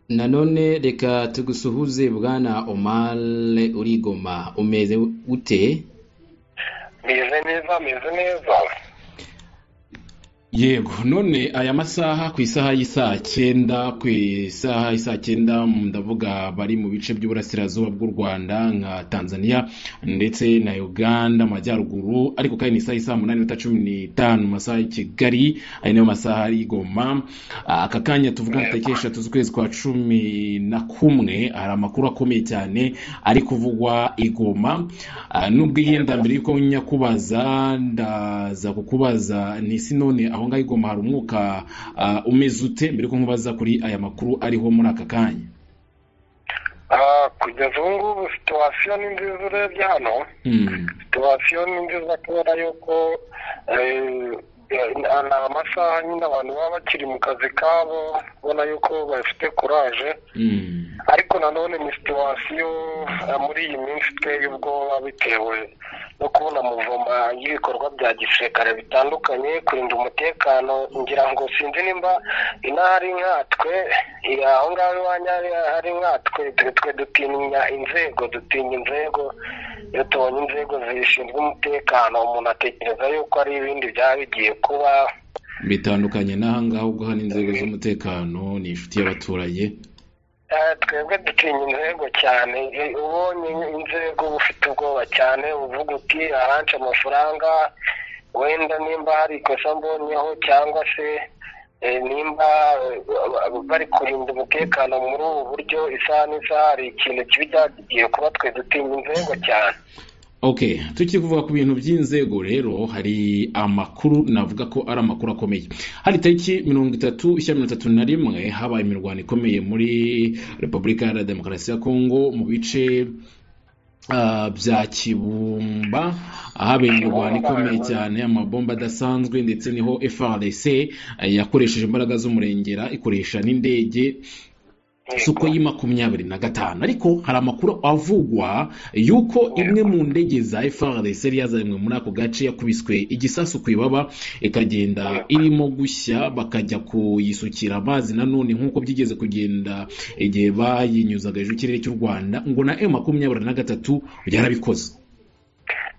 Nanone reka tugusuhuze Bwana Omar uri i Goma umeze ute meze neza meze neza yego none aya masaha ku isaha y'isaha cyenda ku isaha y'isaha cyenda ndavuga bari mu bice by'uburasirazuba bw'u rwanda nka tanzania ndetse na uganda amajyaruguru ariko kandi ni isaha y'isaha umunani n'iminota cumi n'itanu mu masaha y'i kigali ari nayo masaha y'i goma aka kanya tuvuga ngo tariki eshatu z'ukwezi kwa cumi na kumwe hari amakuru akomeye cyane ari kuvugwa i goma Ah, nubwo yenda mbere yuko nyakubaza ndaza kukubaza n'isi none aho ngaho i goma hari umwuka ah, umeze ute mbere yuko nkubaza kuri aya makuru ariho muri aka kanya Ah, kugeza ubu ngubu situwasiyo ni nziza urebye hano Mm, situwasiyo ni nziza kubera yuko eh, eh, ni amasaha nyine abantu baba bakiri mu kazi kabo ubona yuko bafite kuraje mm, ariko nanone ni situwasiyo eh, muri iyi minsi iteye ubwoba bitewe no kubona amuvoma y'ibikorwa bya gisirikare bitandukanye kurinda umutekano ngira ngo sinzi nimba inahari nkatwe eh, aho ngaho iwanyu hari- hari nkatwe twe- twe dutinya inzego dutinya inzego iyo tubonye inzego zishinzwe umutekano umuntu atekereza yuko ari ibindi byaba bigiye kuba bitandukanye n'aha ngaha ubwo hano inzego z'umutekano ni inshuti y'abaturage Eh, twebwe dutinya inzego cyane Eh, ubonye inzego uba ufite ubwoba cyane uvuga uti ahanje amafaranga wenda nimba hari ikosa mbonyeho cyangwa se eh, nimba eh, bari kurinda umutekano muri ubu buryo isaha n'isaha hari ikintu kibi cyagiye kuba twe dutinya inzego cyane Okay, tukiri kuvuga ku bintu by'inzego rero hari amakuru navuga ko ari amakuru akomeye. Hari tariki mirongo itatu ishya mirongo itatu na rimwe habaye imirwano ikomeye muri Repubulika Iharanira Demokarasi ya Kongo mu bice ah, bya Kibumba ahabereye imirwano ikomeye cyane amabomba adasanzwe ndetse niho FARDC eh, yakoresheje imbaraga z'umurengera ikoresha n'indege suko y'i makumyabiri na gatanu ariko hari amakuru avugwa y'uko imwe mu ndege za FARDC yari yazanywe muri ako gace yakubiswe igisasu ku ibaba ikagenda irimo gushya bakajya kuyisukira amazi nanone nk'uko byigeze kugenda igihe bayinyuzaga hejuru y'ikirere cy'u Rwanda ngo na M makumyabiri na gatatu yarabikoze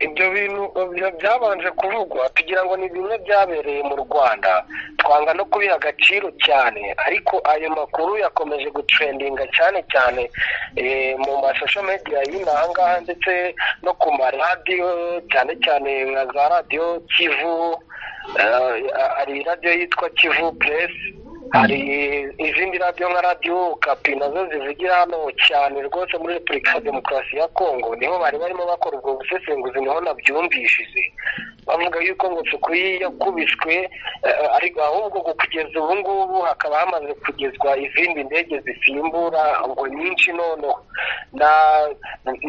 ibyo bintu bya- byabanje kuvugwa tugira ngo ni bimwe byabereye mu rwanda twanga no kubiha agaciro cyane ariko ayo makuru yakomeje gutrendinga cyane cyane eh, mu masosho media y'inaha ngaha ndetse no ku maradiyo cyane cyane nka za radiyo kivu eh, hari radiyo yitwa kivu press hari izindi radiyo nka radiyo kapi nazo zivugira hano cyane rwose muri repubulika ya demokarasi ya kongo niho bari barimo bakora ubwo busesenguzi niho nabyumvishije bavuga yuko ngo sukuyi yakubiswe eh, ariko ahubwo ngo kugeza ubu ngubu hakaba hamaze kugezwa izindi ndege zisimbura ngo nyinshi noneho Na-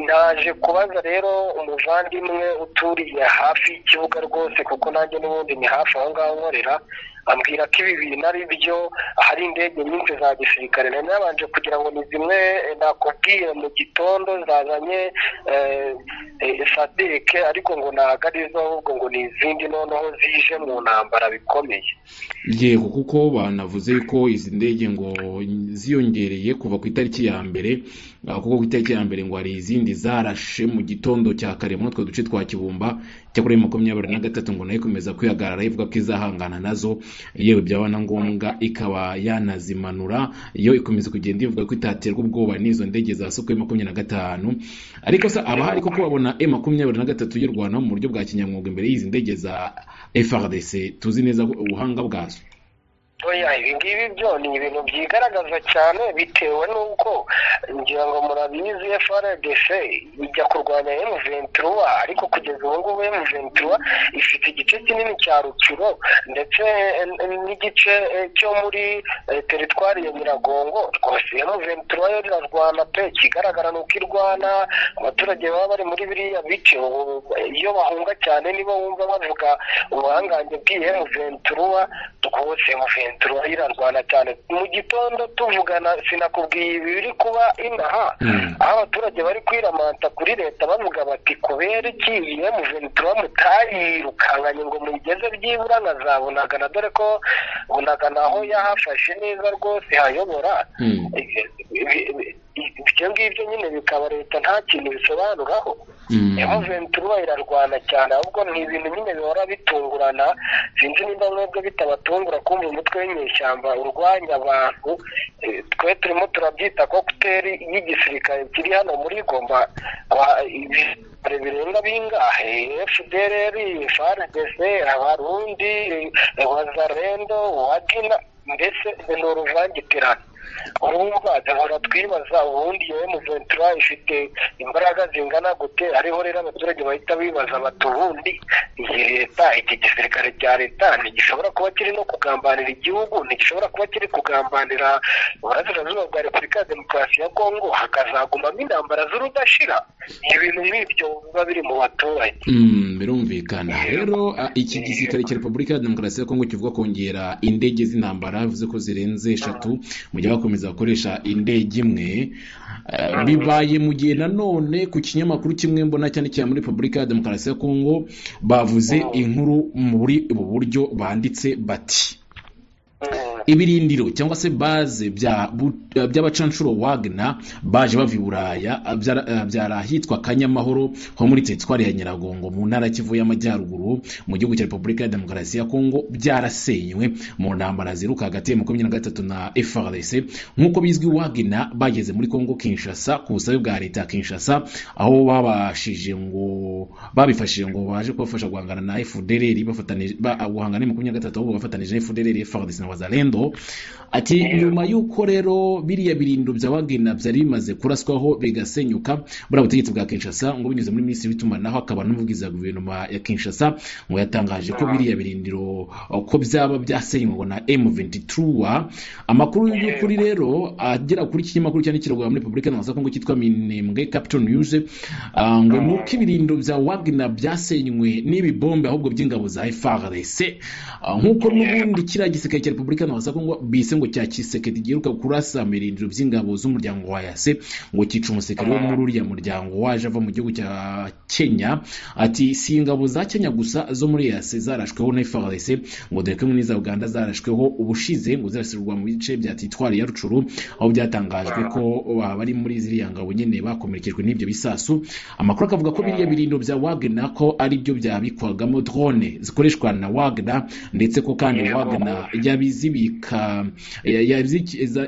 naje kubaza rero umuvandimwe uturiye hafi y'ikibuga rwose kuko nanjye n'ubundi ni hafi aho ngaho nkorera ambwira ko ibi bintu ari byo hari indege nyinshi za gisirikare nari nabanje kugira ngo ni zimwe eh, nakubwiye mu gitondo zazanye eh, eh, sadeke ariko ngo ntabwo ari zo ahubwo ngo ni izindi noneho zije mu ntambara bikomeye yego kuko banavuze yuko izi ndege ngo ziyongereye kuva ku itariki ya mbere ah, kuko ku itariki ya mbere ngo hari izindi zarashe mu gitondo cya kare muri utwo duce twa kibumba cyakora makumyabiri na gatatu ngo nayo ikomeza kwihagarara ivuga ko izahangana nazo yewe byaba na ngombwa ikaba yanazimanura yo ikomeza kugenda ivuga ko itaterwa ubwoba n'izo ndege za sukuye makumyabiri na gatanu ariko se abahari kuko babona e makumyabiri na gatatu y'u rwanda mu buryo bwa kinyamwuga imbere y'izi ndege za FRDC tuzi neza ko ubuhanga bwazo oya ibingibi byo ni ibintu byigaragaza cyane bitewe n'uko ngira ngo murabizi frdc ijya kurwanya m23 ariko kugeza ubu ngubu m23 ifite igice kinini cya rukiro ndetse eh, n'igice eh, cyo muri eh, teritwari ya nyiragongo rwose m23 yo irarwana pe ikigaragara ni uko irwana abaturage baba bari muri biriya bice ubu, eh, iyo bahunga cyane nibo wumva bavuga ubuhangange bw'iyi m23 rwose m23 turayirarwana cyane mu gitondo tuvugana sinakubwiye ibi biri kuba inaha aho abaturage bari kwiramanta kuri leta bavuga bati kubera iki iyo muventura mutayirukankanye ngo muyigeze byibura nkazabunaga dore ko bunaga naho yahafashe neza rwose hayobora ibyo ngibyo nyine bikaba leta nta kintu bisobanuraho emuventura irarwana cyane ahubwo ni ibintu nyine bihora bitungurana sinzi niba mwebwe bitabatungura kumva umutwe w'inyeshyamba urwanya abantu twe turimo turabyita kokuteri y'igisirikare kiri hano muri goma ibisirikare birenga bingahe efudereri faridese abarundi wazarendo wagina mbese ni uruvangitirane urumva duhora twibaza ubundi yewe muventura ifite imbaraga zingana gute ariho rero abaturage bahita bibaza bati ubundi iyi leta iki gisirikare cya leta ntigishobora kuba kiri no kugambanira igihugu ntigishobora kuba kiri kugambanira uburasirazuba bwa repubulika ya demokarasi ya kongo hakazagumamo intambara z'urudashira ibintu nk'ibyo biba biri mu baturage birumvikana rero iki gisirikare cya repubulika ya demokarasi ya kongo kivuga kongera indege z'intambara bivuze ko zirenze eshatu mujya bakomeza gukoresha indege imwe bibaye mu gihe nanone ku kinyamakuru kimwe mbona cyane cyane muri repubulika ya demokarasi ya kongo bavuze inkuru muri ubu buryo banditse bati ibirindiro cyangwa se baze by'abacanshuro wagner baje bava i buraya byari ahitwa kanyamahoro ho muri teritwari ya nyiragongo mu ntara kivu y'amajyaruguru mu gihugu cya repubulika ya demokarasi ya kongo byarasenywe mu ntambara ziruka hagati ya makumyabiri na gatatu na frdc nk'uko bizwi wagner bageze muri kongo kinshasa ku busabe bwa leta ya kinshasa aho babashije ngo babifashije ngo baje kubafasha guhangana na fdrr guhangana na makumyabiri na gatatu ahubwo bafatanije na fdrr frdc na wazalendo ati nyuma y'uko rero biriya birindiro bya wagena byari bimaze kuraswaho bigasenyuka buriya butegetsi bwa kinshasa ngo binyuze muri minisitiri w'itumanaho akaba n'umuvugizi wa guverinoma ya kinshasa ngo yatangaje ko biriya birindiro ko byaba byasenywe na m23 amakuru y'ukuri rero agera kuri kinyamakuru cyandikirwa muri repubulika ya kongo cyitwa minembwe capital news ngo ni uko ibirindiro bya wagena byasenywe n'ibibombe ahubwo by'ingabo za frdc nk'uko n'ubundi kiriya gisirikare cya repubulika ya za kongo bise ngo cya kisekedi giheruka kurasa birindiro by'ingabo z'umuryango wa yase ngo cyica umusirikare wo muri uriya muryango waje ava mu gihugu cya kenya ati si ingabo za kenya gusa zo muri yase zarashweho na frdc ngo dore ko n'iza uganda zarashweho ubushize ngo zirasirwa mu bice bya titwari ya rucuru aho byatangajwe ko bari muri ziriya ngabo nyine bakomerekejwe n'ibyo bisasu amakuru akavuga ko biriya birindiro bya wagner ko ari byo byabikwagamo drone zikoreshwa na wagner ndetse ko kandi wagner yabizibika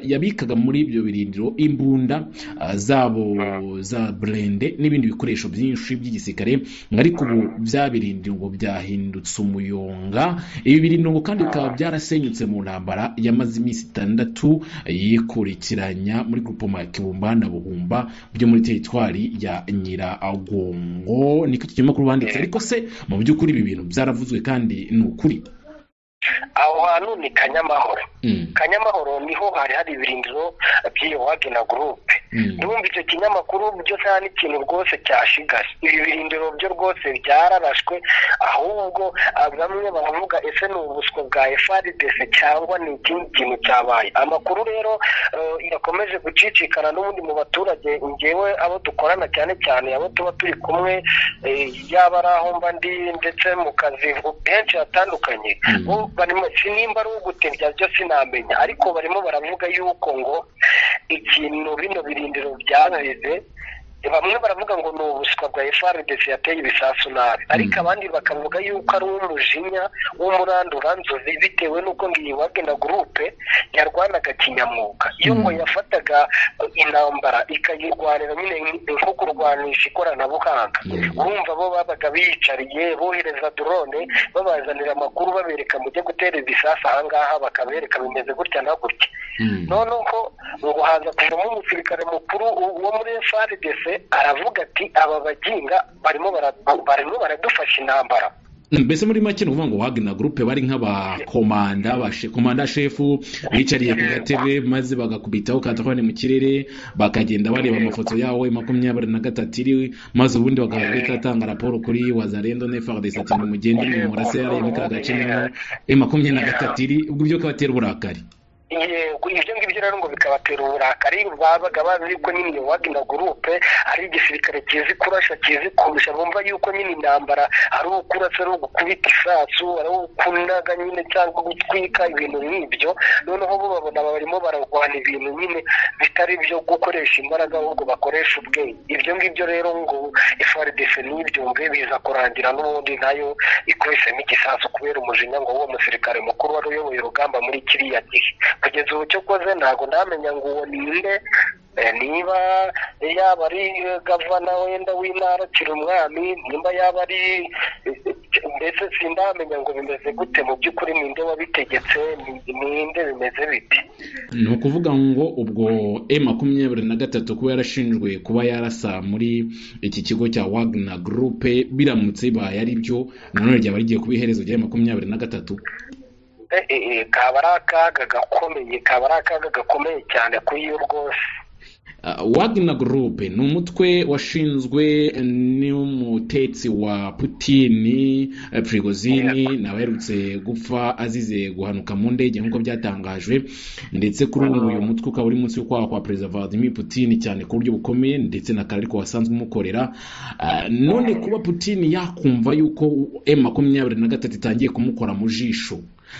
yabikaga muri ibyo birindiro imbunda zabo za burende n'ibindi bikoresho byinshi by'igisirikare ariko ubu bya birindiro ngo byahindutse umuyonga ibi birindiro ngo kandi bikaba byarasenyutse mu ntambara yamaze iminsi itandatu yikurikiranya muri gurupoma ya kibumba na buhumba byo muri teritwari ya nyiragongo niko iki kinyamakuru banditse ariko se mu by'ukuri ibi bintu byaravuzwe kandi ni ukuri aho hantu ni kanyamahoro kanyamahoro niho hari hari ibirindiro by'iyo wagena gurupe ndumva icyo kinyamakuru byo nta n'ikintu rwose cyashigaye ibi birindiro byo rwose byararashwe ahubwo bamwe baravuga ese ni ubuswa bwa efaridese cyangwa ni ikindi kintu cyabaye amakuru rero yakomeje gucicikana n'ubundi mu baturage ngewe abo dukorana cyane cyane abo tuba turi kumwe yaba ari aho mba ndi ndetse mu kazi henshi hatandukanye nimba ari ugutebya byo sinamenya ariko barimo baravuga yuko ngo ikintu bino birindiro byabize bamwe baravuga ngo ni ubuswa bwa frdc yateye ibisasu nabi ariko abandi bakavuga yuko ari uw'umujinya w'umuranduranzozi bitewe n'uko ngiyi wagena gurupe yarwanaga kinyamwuga iyo ngo yafataga intambara ikayirwanira nyine nko kurwanisha ikoranabuhanga urumva bo babaga biyicariye bohereza drone babazanira amakuru babereka mujye gutera ibisasu ahangaha bakabereka bimeze gutya na gutya noneho ngo haza kuvamo umusirikare mukuru wo muri frdc aravuga ati aba baginga barimo baradufasha intambara mbese muri make ni ukuvuga ngo wagner group bari nk'abakomanda komanda shefu bicariye ku gatebe maze bagakubitaho katerefone mu kirere bakagenda bareba amafoto yawe makumyabiri na gatatu iri maze ubundi bagahita atanga raporo kuri wazarendo nefardesi ati nimugende mwe murase yareba ka gace niho e makumyabiri na gatatu iri ubwo byo kabatera uburakari ibyo ngibyo rero ngo bikabatera uburakari babaga bazi ko nyine wagina gurupe ari igisirikare kizi kurasha kizi kurusha bumva yuko nyine intambara ari ukurasa ari ugukubita isasu ari ukunaga nyine cyangwa gutwika ibintu nk'ibyo noneho bo babona barimo bararwana ibintu nyine bitari ibyo gukoresha imbaraga ahubwo bakoresha ubwenge ibyo ngibyo rero ngo ifardese n'ibyo ngo biza kurangira n'ubundi nayo ikoresemo igisasu kubera umujinya ngo uwo musirikare mukuru wari uyoboye urugamba muri kiriya gihe kugeza ubu cyo koze ntabwo ndamenya ngo uwo ni nde niba yaba ari gavana wenda w'intara kiri umwami nimba yaba ari mbese sindamenya ngo bimeze gute mu by'ukuri ninde wabitegetse ninde bimeze biti ni ukuvuga ngo ubwo e makumyabiri na gatatu kuba yarashinjwe kuba yarasa muri iki kigo cya wagner gurupe biramutse baye ari byo nanone ryaba rigiye kuba iherezo rya makumyabiri na gatatu kaba ari akaga gakomeye kaba ari akaga gakomeye cyane kuri yo rwose wagner group ni umutwe washinzwe n'umutetsi wa putini prigozini nawe aherutse gupfa azize guhanuka mu ndege nk'uko byatangajwe ndetse kuri ubu uyu mutwe ukaba uri munsi y'ukwaha kwa perezida vladimir putini cyane ku buryo bukomeye ndetse na kari ko wasanzwe umukorera none kuba putini yakumva yuko m makumyabiri na gatatu itangiye kumukora mu jisho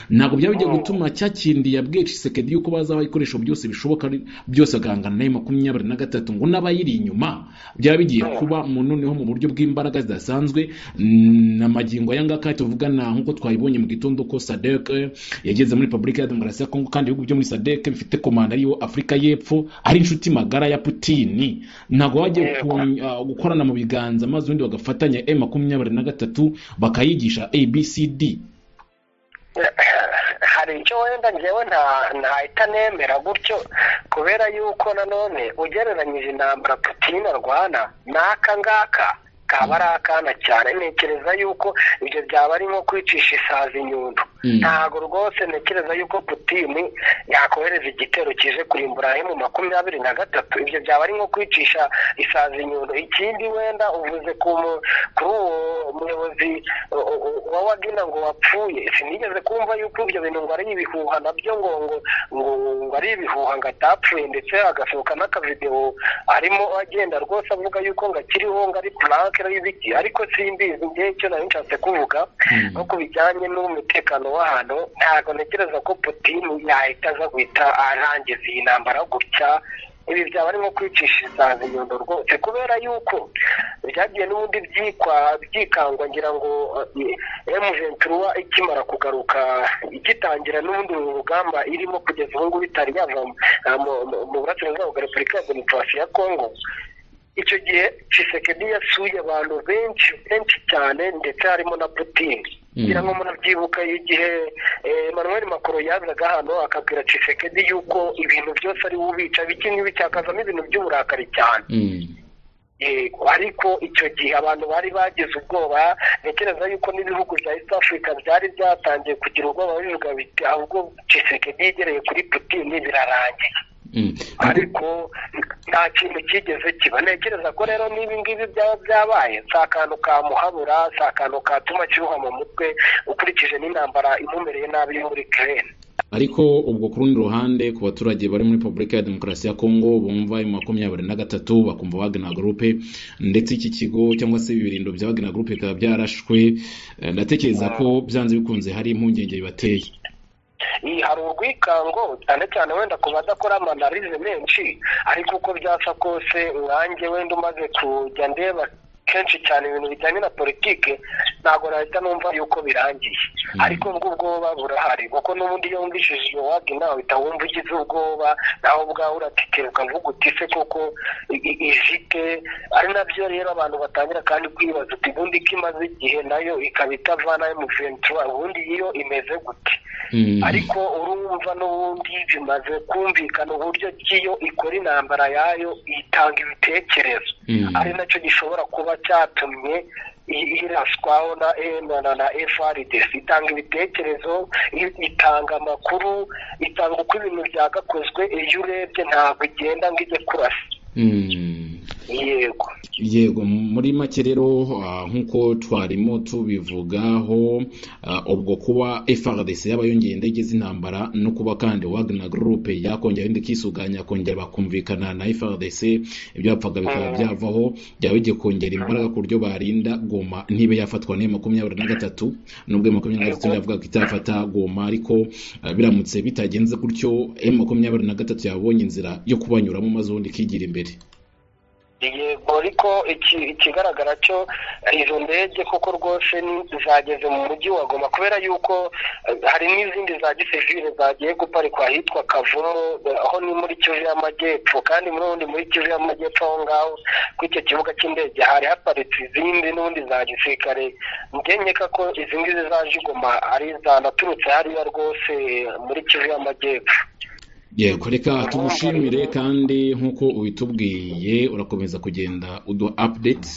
ntabwo byaba bigiye gutuma cya kindi yabwiye cisekedi yuko bazabaha ibikoresho byose bishoboka byose agahangana nayo makumyabiri na gatatu ngo n'abayiri inyuma byaba bigiye kuba mu noneho mu buryo bw'imbaraga zidasanzwe na magingo aya ngaka tuvugana nk'uko twayibonye mu gitondo ko sadec yageze muri repubulika ya demokarasi ya kongo kandi ibihugu byo muri sadec bifite komanda ariyo afurika y'epfo ari inshuti magara ya putini ntabwo bajya gukorana mu biganza maze ubundi bagafatanya e makumyabiri na gatatu bakayigisha abcd hari icyo wenda ngewe ntahita nemera gutyo kubera yuko nanone ugereranyije intambara putina arwana n'aka ngaka kaba ari akana cyane ntekereza yuko ibyo byaba ari nko kwicisha isazi inyundo ntabwo rwose ntekereza yuko putini yakohereza igitero kije kurimbura mu makumyabiri na gatatu ibyo byaba ari nko kwicisha isazi inyundo ikindi wenda uvuze kuri uwo muyobozi wa wagina ngo wapfuye sinigeze kumva yuko ibyo bintu ngo ari ibihuha nabyo ngo ngo ari ibihuha ngo atapfuye ndetse agasohoka n'akavidewo arimo agenda rwose avuga yuko ngo akiriho ngo ari puranke y'ibiti ariko simbizi ngewe icyo nari nshatse kuvuga no ku bijyanye n'umutekano w'ahantu ntabwo ntekereza ko putini yahita aza guhita arangiza iyi ntambara gutya ibi byaba ari nko kwicisha isazi inyundo rwose kubera yuko byagiye n'ubundi byikwa byikangwa ngira ngo emuventura ikimara kugaruka igitangira n'ubundi rugamba irimo kugeza ubu ngubu itari yava mu burasirazuba bwa repubulika ya demokarasi ya kongo icyo gihe cisekedi yasuye abantu benshi benshi cyane ndetse harimo na putini ngira ngo murabyibuka igihe manuel makoro yazaga hano akabwira cisekedi yuko ibintu byose ari ubica bike nk'ibicakazamo ibintu by'uburakari cyane ariko icyo gihe abantu bari bagize ubwoba ntekereza yuko n'ibihugu bya east africa byari byatangiye kugira ubwoba bivuga biti ahubwo cisekedi yegereye kuri putini birarangiye ariko nta kintu kigeze kiba ntekereza ko rero n'ibi ngibi byaba byabaye si akantu kamuhabura si akantu katuma kiruha mu mutwe ukurikije n'intambara imumereye nabi yo muri kerene ariko ubwo ku rundi ruhande ku baturage bari muri repubulika ya demokarasi ya kongo bumva ayo makumyabiri na gatatu bakumva wagina gurupe ndetse iki kigo cyangwa se ibirindo bya wagina gurupe bikaba byarashwe ndatekereza ko byanze bikunze hari impungenge bibateye iyi hari urwikango cyane cyane wenda ku badakora amanarize menshi ariko uko byapfa kose umwange wenda umaze kujya ndeba kenshi cyane ibintu bijyanye na politiki ntabwo nahita numva yuko birangiye ariko ubwo ubwoba burahari kuko n'ubundi iyo wumvishije iyo wabwi nawe uhita wumva ugize ubwoba nawe ubwawe uratikira ukavuga uti se kuko ifite ari nabyo rero abantu batangira kandi kwibaza uti ubundi ko imaze igihe nayo ikaba itavana emuventura ubundi iyo imeze gute ariko urumva n'ubundi bimaze kumvikana uburyo ki iyo ikora intambara yayo itanga ibitekerezo ari nacyo gishobora kuba cyatumye iraswaho na ena na na efaridesi itanga ibitekerezo itanga amakuru itanga uko ibintu byagakozwe iyo urebye ntabwo igenda ngo ijye kurasa yego yego muri make rero nk'uko twarimo tubivugaho ubwo kuba frdc yaba yongeye indege z'intambara no kuba kandi wagner group yakongera indi kisuganya yakongera bakumvikana na frdc ibyapfaga bikaba byavaho byaba bigiye kongera imbaraga ku buryo barinda goma ntibe yafatwa n'iyo makumyabiri na gatatu nubwo makumyabiri na gatatu yavuga ko itafata goma ariko biramutse bitagenze gutyo makumyabiri na gatatu yabonye inzira yo kubanyuramo maze ubundi ikigira imbere yego ariko ikigaragara cyo izo ndege koko rwose zageze mu mujyi wa goma kubera yuko hari n'izindi za gisivire zagiye guparikwa ahitwa kavumu aho ni muri kivu y'amajyepfo kandi muri ubundi muri kivu y'amajyepfo aho ngaho ku icyo kibuga cy'indege hari haparitse izindi n'ubundi za gisirikare ngenyeka ko izi ngizi zaje igoma ari zanaturutse hariya rwose muri kivu y'amajyepfo yego reka tugushimire kandi nk'uko ubitubwiye urakomeza kugenda uduha apudeti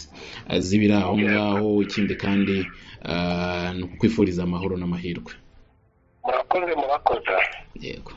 zibiri aho ngaho ikindi kandi ni ukwifuriza amahoro n'amahirwe murakoze murakoze yego